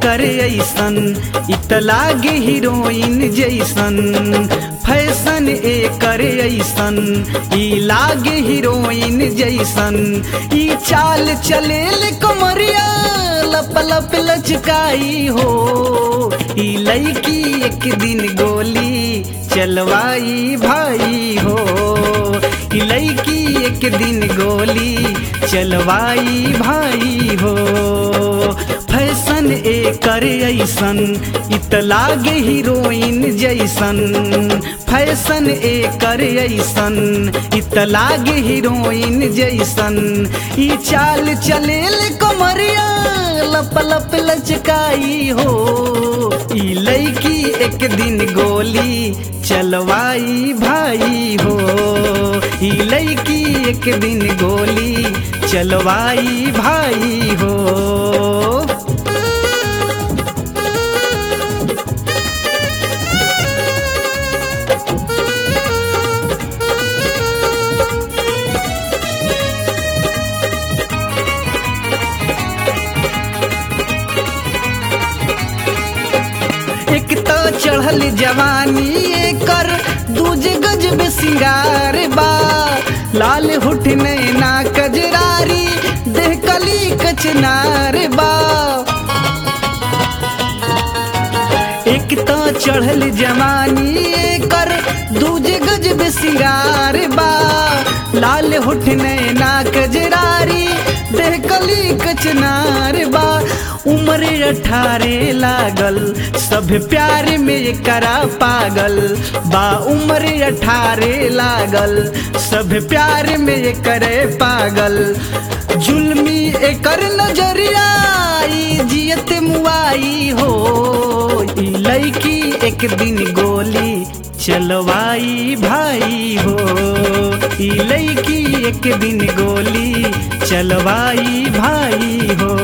एकर ऐसन इत लागे हीरोइन जैसन फैशन एकर ऐसन ई लागे हीरोइन जैसन ई चाल चलेल कमरिया लप लप लचकाई हो ई लड़की एक दिन गोली चलवाई भाई हो ई लड़की एक दिन गोली चलवाई भाई हो फैशन एकर ऐसन इत लागे हीरोइन जैसन फैशन एकर ऐसन इत लागे हीरोइन जैसन ई चाल चलेल कमरिया लप लप लचकाई हो ई लड़की एक दिन गोली चलवाई भाई हो ई लड़की एक दिन गोली चलवाई भाई हो एक तो चढ़ल जवानी एकर दूजे गजब सिंगार बा लाल हुठ नैना कजरारी देह कली कचनार बा एक तो चढ़ल जवानी एकर दूजे गजब सिंगार बा लाल हुठ नैना कजरारी देह कली कचनार बा उम्र अठारे लागल सब प्यार में करा पागल बा उम्र अठारे लागल सब प्यार में करे पागल जुल्मी एकर नजरिया ई जियत मुआई हो ई लड़की एक दिन गोली चलवाई भाई हो ई लड़की एक दिन गोली चलवाई भाई हो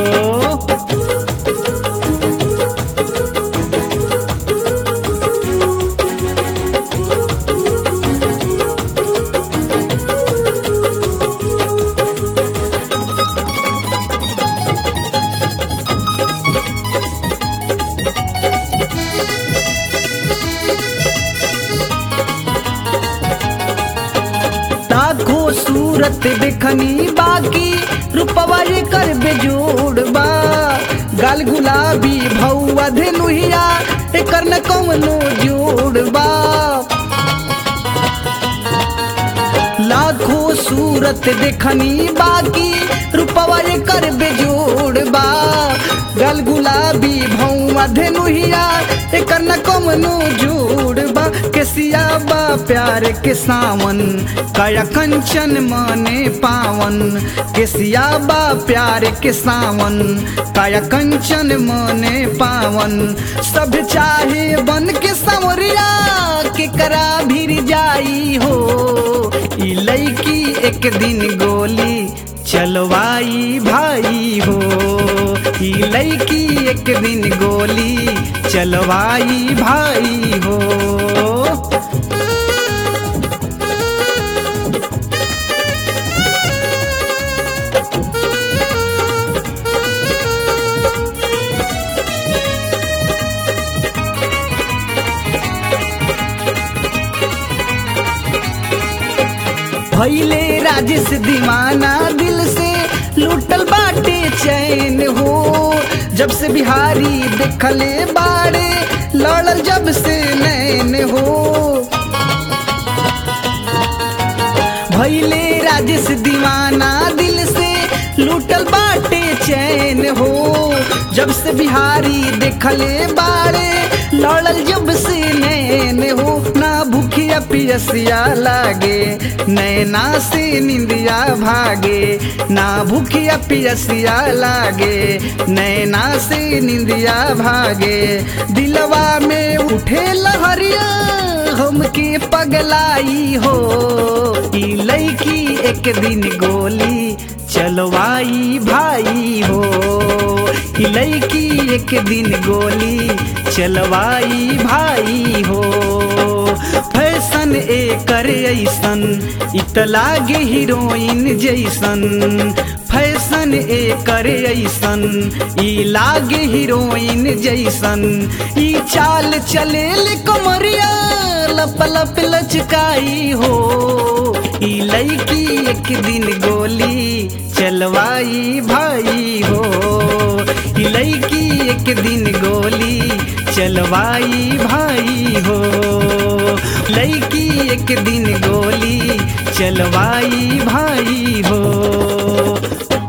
लाखो सूरत देखनी बाकी रूपवा कर बेजोड़ बा गाल गुलाबी भौआ धेनुहिया एकर न कौनो जोड़ बा लाखो सूरत देखनी बाकी रूपवा कर बेजोड़ बा गल गुलाबी भौआ धेनुहिया एकर न कौनो जोड़ बा केसिया बा प्यार के सावन काया कंचन माने पावन केसिया बा प्यार के सावन काया कंचन माने पावन सब चाहे बन के संवरिया के करा भीर जाई हो ई लड़की एक दिन गोली चलवाई भाई हो ई लड़की एक दिन गोली चलवाई भाई हो भैले राजेश दीवाना दिल से लूटल बाटे चैन हो जब से बिहारी देखले बाड़े लड़ल जब से नैन हो भैले राजेश दीवाना दिल से लूटल बाटे चैन हो जब से बिहारी देखले बाड़े लड़ल जब से नैन हो ना भूखिया पियसिया लागे नैना से निंदिया भागे ना भूखिया पियसिया लागे नैना से निंदिया भागे दिलवा में उठे लहरिया हमके पगलाई हो ई लड़की एक दिन गोली चलवाई भाई हो ई लड़की एक दिन गोली चलवाई भाई हो फैशन एकर ऐसन इत लागे हीरोइन जैसन फैशन गुण एकर ऐसन ई लागे हीरोइन जैसन ई चाल चलेल कमरिया लप लप लचकाई हो ई लड़की एक दिन गोली चलवाई भाई हो ई लड़की एक दिन गोली चलवाई भाई हो लड़की एक दिन गोली चलवाई भाई हो